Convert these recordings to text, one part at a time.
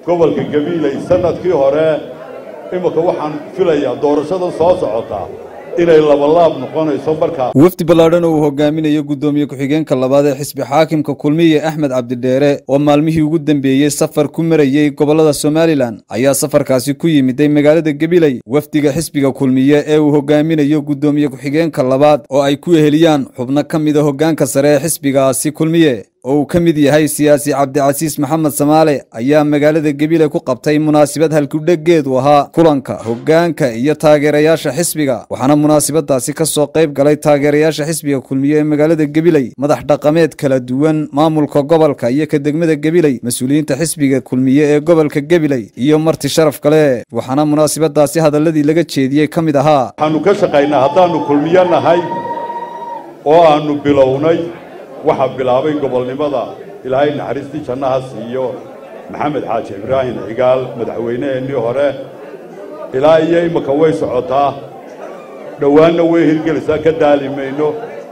gobolka gabiiley sannadkii hore imika waxaan filayaa doorashadan soo socotaa inay labalaab noqonayso markaa wafdi ballaadhan oo uu hogaaminayo guddoomiye ku-xigeenka labaad ee xisbi xaakimka kulmiye axmed cabdidheere oo maalmihii ugu dambeeyey safar ku marayey gobollada somalilan ayaa safarkaasi ku yimiday magaalada gabiley wafdiga xisbiga kulmiye ee uu hogaaminayo guddoomiye ku-xigeenka labaad oo ay ku eheliyaan xubno ka mida hoggaanka sare ee xisbigaasi kulmiye oo uu ka mid yahay siyaasi cabdicasiis maxamed samaale ayaa magaalada gebile ku qabtay munaasabad halkudheggeedu ahaa kulanka hoggaanka iyo taageerayaasha xisbiga waxaana munaasabadaasi ka soo qayb galay taageerayaasha xisbiga kulmiye ee magaalada gebiley madax dhaqameed kala duwan maamulka gobolka iyo ka degmada gebiley mas-uuliyiinta xisbiga kulmiye ee gobolka gebiley iyo marti sharaf kale waxaana munaasabadaasi hadalladii laga jeediyey ka mid ahaa waxaannu ka shaqaynaa haddaannu kulmiyo nahay oo aannu bilownay waxaa bilaabay gobolnimada ilaahay naxariistii jannaha siiyo maxamed xaaji ibraahim cigaal madaxweyneheennii hore ilaa iyo imika way socotaa dhowaanna way hirgelaysaa ka daali mayno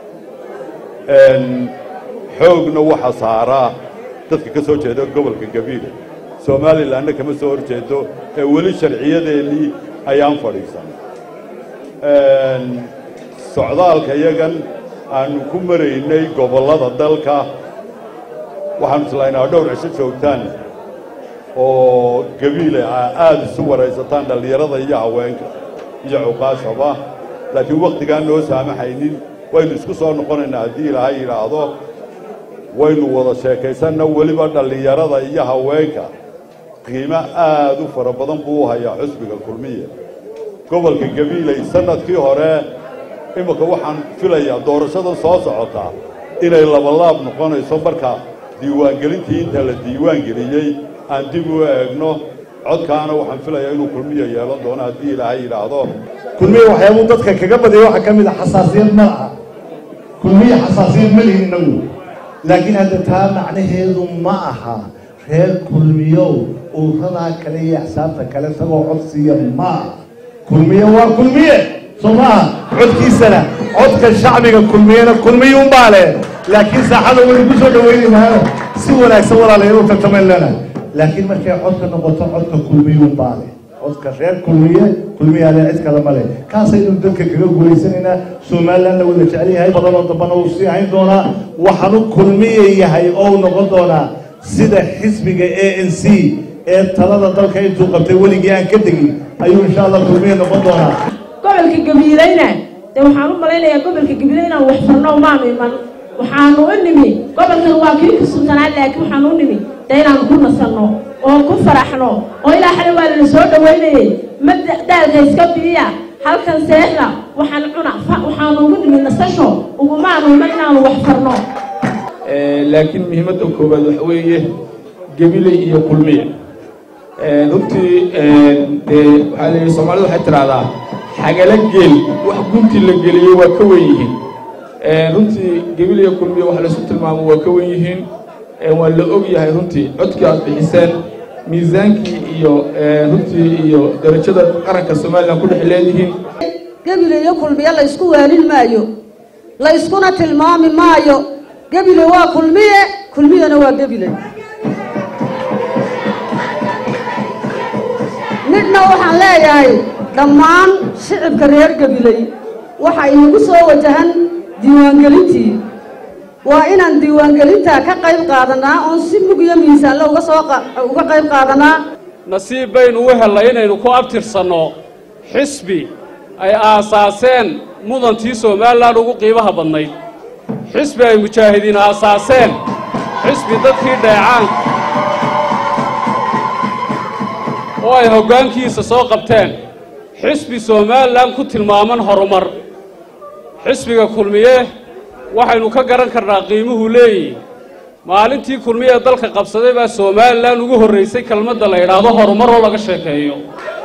xoogna waxa saaraa dadka ka soo jeeda gobolka gabiile somalilanna kama soo hor jeedo ee weli sharciyadeennii ayaan fadhiisan socdaalka yagan aannu ku maraynay gobollada dalka waxaannu islaynaa dhowr cisho joogtaan oo gabiile a aada isu waraysataan dhallinyarada iyo haweenka iyo cuqaashaba laakiin wakhtigaan noo saamaxaynin waynu isku soo noqonaynaa haddii ilaahay yidhaahdo waynu wada sheekaysanna weliba dhallinyarada iyo haweenka qiimo aad u fara badan buu u hayaa xusbiga kulmiya gobolka gabiiley sannadkii hore imika waxaan filayaa doorashadan soo socotaa inay labalaab noqonayso marka diiwaangelintii inta la diiwaangeliyey aan dib u eegno codkaana waxaan filayaa inuu kulmiya yeelan doono haddii ilaahay yidhaahdo kulmiya waxyaabuu dadka kaga badaya waxaa ka mid a xasaasiyad ma laha kulmiya xasaasiyad ma lihin inagu laakiin hadda taa macnaheedu ma aha reer kulmiyow uuradaa kale iyo axsaabta kale isagoo codsiiya ma aha kulmiye waa kulmiye soo maaha codkiisana codka shacbiga kulmiyena kulmiyuunbaa leh laakiin saaxada waynu ku soo dhawaynaynaayo si wanaagsan walaalayaal u tartamayn leenahay laakiin markay codka noqoto codka kulmiyuunbaa leh codka reer kulmiye kulmiyaale cid kale ma leh kaasaynu dadka kaga guulaysanaynaa somalilan la wada jecel yahay badanoo dambana uu sii hayn doonaa waxaanu kulmiye yahay oo u noqon doonaa sida xisbiga a n c ee talada dalka intuu qabtay weligii aan ka degin ayuu insha allah kulmiye noqon doonaa gobolka gabiileyna dee waxaan u malaynayaa gobolka gabiile inaan wax farno maanu iman waxaanu u nimi gobolkan waa kii kusultanaa laakiin waxaanu u nimi dee inaanu ku nasanno oo ku faraxno oo ilaa xale waa lana soo dhawaynayey ma daalka iska biiya halkan seexda waxaan cuna waxaanu ugu nimi nasasho ugumaanu iman inaanu wax farno laakiin muhiimadda koowaad waxa weeye gabiley iyo kulmiya runtii dee waxaa la yidhi soomaalida waxay tidhaahdaa xagala geel wax gunti la geliyey waa ka wen yihiin runtii gabilaya kulmiya wax laysu tilmaamo waa ka wen yihiin waa la og yahay runtii codkii aad bixiseen miisaankii iyo runtii iyo darajada qaranka somalilan ku dhex leedihiin gebile iyo kulmiye la ysku waalin maayo la yskuna tilmaami maayo gebile waa kulmiye kulmiyena waa gebile midna waxaan leeyahay dhammaan shicibka reer gabiley waxa inagu soo wajahan diiwaangelintii waa inaan diiwaangelintaa ka qayb qaadanaa oon si mug iyo miisaanle uga soo uga qayb qaadanaa nasiib baynu u hellay inaynu ku abtirsanno xisbi ay aasaaseen mudantii somalilan ugu qiimaha badnayd xisbi ay mujaahidiin aasaaseen xisbi dadkii dheecaanka oo ay hoggaankiisa soo qabteen xisbi somalilan ku tilmaaman horumar xisbiga kulmiye waxaynu ka garan karnaa qiimuhu leeyihi maalintii kulmiye ee dalka qabsaday baa somalilan ugu horraysay kelmadda la yidhaahdo horumar oo laga sheekeeyo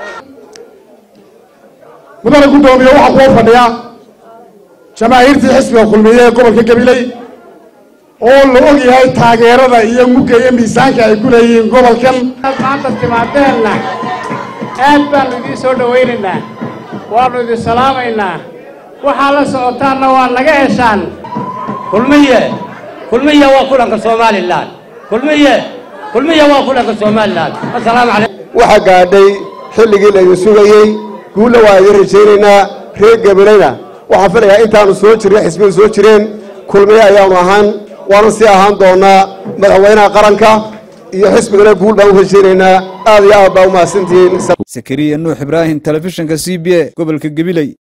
mudane guddoomiye waxaa kuwa fadhiya jamaahiirtii xisbiga kulmiye ee gobolka gabiley oo la og yahay taageerada iyo mugga iyo miisaanka ay ku leeyihiin gobolkan maanta timaadeenna aad baannu idiin soo dhowaynaynaa waannu idin salaamaynaa waxaa la socotaanna waa naga heshaan kulmiye kulmiye waa kulanka somalilan kulmiye kulmiya waa kulanka somalilan assalaamu calaykum waxaa gaadhay xilligii laydin sugayey guulla waa idin rajaynaynaa reer gabilayna waxaan filayaa intaanu soo jirnay xisbiyadu soo jireen kulmiye ayaanu ahaan waana sii ahaan doonaa madaxweynaha qaranka iyo xisbigana guul baan u rajaynaynaa aad iyo aad baa u mahadsantihiin sakariya nuux ibraahim telefishinka c b a gobolka gabiley